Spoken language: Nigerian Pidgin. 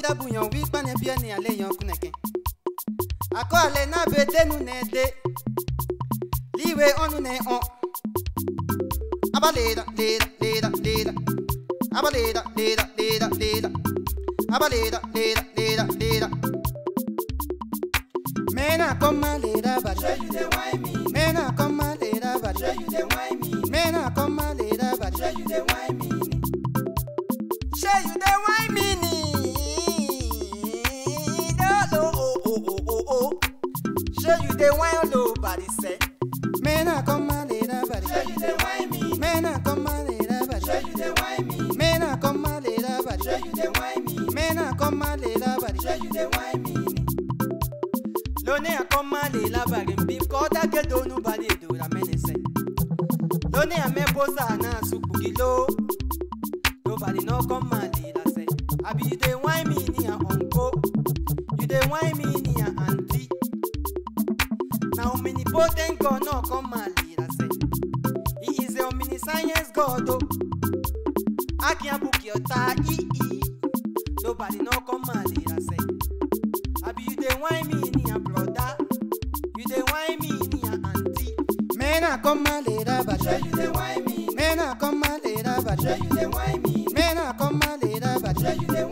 dabu yan wi kpane bie ni ale yan kuneke akɔ ale na be denu ne de liwe ɔnu ne ɔ aba leda leda leda leda aba leda leda leda leda aba leda leda leda leda mena kɔma leda bari Sure you dey whine me. mena kɔma leda bari Sure you dey whine me. mena kɔma leda bari. Sure you dey whine me. Shey you dey whine me ni? Dolo oh oh oh oh oh. Shey you dey whine lo body say? Mena come lera body. Sure you dey whine me. Mena come lera body. Sure you dey whine me. Mena come lera body. Sure you dey whine me. Mena come lera body. Sure you dey whine me. Lone a come lera body. Bi kota ke do nobody do la mene say. Lone a me bosa na sukuki lo. Nobody no come lera say. Abi you dey whine me ni a uncle. You dey whine me ni a auntie. Na omnipotent God no come lera say. He is a omniscience God oh. Akin abuki ọ̀tá ii. Nobody no come lera say. Abi you dey whine me ni a brother. You dey whine me ni a auntie. Mena come lera Sure bàjẹ́. you dey whine me. Mena come lera Sure bàjẹ́. you dey whine me. Mena come lera Sure bàjẹ́. you dey